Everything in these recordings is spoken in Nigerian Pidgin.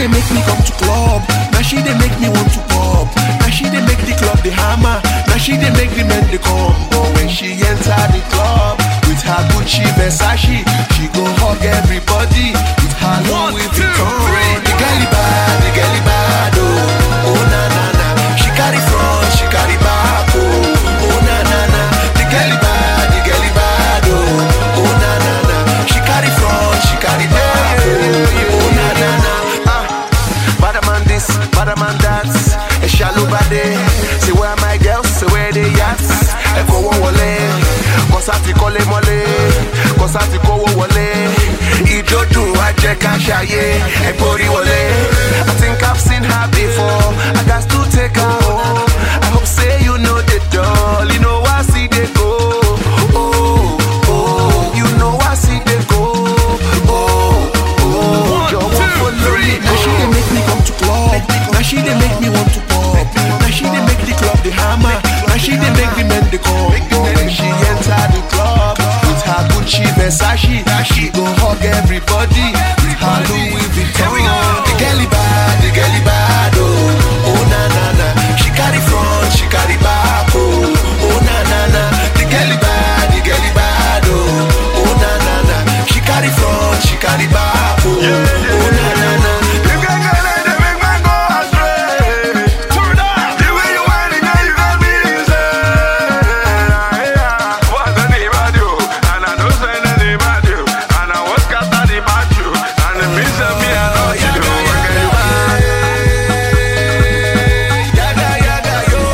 dey make me come to club. Now she dey make me want to pop. Now she dey make the club the hammer. Now she dey make the men dey come. But when she enter the club with her Gucci Versace, she go hug everybody with her One, Louis two, Vuitton. three. The girlie bad, the girlie bad, oh, oh na na na. She carry front, she carry back, oh, oh na na na. The girlie bad, the girlie bad, oh, oh na na na. She carry front, she carry back, oh, oh na na na. Ah, bad man this, bad man that. A shallow body. Say where my girls, say where they at. Ẹ kó wọn wọlé, kọ́sá ti kọ́lé mọ́lé, kọ́sá ti kówó wọlé. Ìjọ́dún wa jẹ́ ká ṣayé, ẹ gbórí wọlé. I think I've seen her before, I got to take her home. I hope say you know the doll, you know I see they go. Oh, oh, you know I see they go. Oh, oh, One, jọ̀wọ́ two, follow three, me. Now she dey make me come to club. Now she dey make me want to pop. Now she dey make the club the hammer. Now she dey make the men dey come. When she enter the club with her Gucci Versace, she go hug everybody with her Louis Vuitton. The girlie bad, the girlie bad, oh, oh na na na. She carry front, she carry back, oh, oh na na na. The girlie bad, the girlie bad, oh, oh na na na. She carry front, she carry back, oh, oh na na na. You can get it, they make man go astray. Turn up. The way you whine, girl, you got me insane. What's the name of you? And I don't say the name of you. And I was got the bad you. And it means that me, I know you. Girl, you bad. Yaga yaga yo,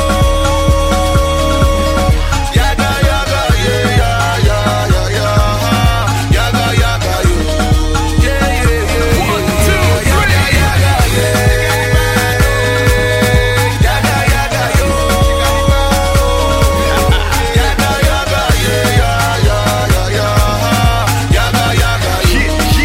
yaga yaga yeah yeah yeah yeah yeah, yaga yaga yo, yeah yeah yeah. One, two, three. Yaga yaga yeah, yaga yaga yo, yaga yaga yeah yeah yeah yeah yeah, yaga yaga yo.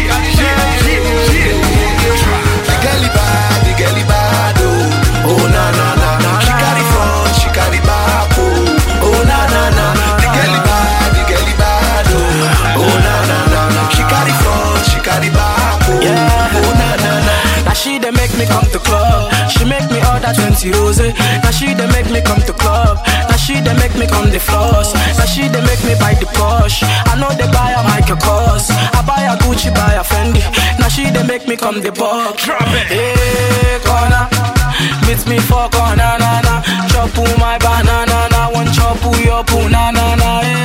The girlie bad, the girlie bad, oh, oh na na na na. She carry front, she carry back, oh, oh na na na. The girlie bad, the girlie bad, oh, oh na na na na. She carry front, she carry back, oh, oh na na na. Now she dey make me come to club. She make me order 20 rose. Now she dey make me come to club. Now she dey make me come the floss. Now she dey make me buy the Porsche. I know they buy a Michael Kors. I buy a Gucci, buy a Fendi. Now she dey make me come the buck. Drop it. Hey, corner. Meet me for corner, na na. Chop my banana, na. One chop your poo, na na na. Hey.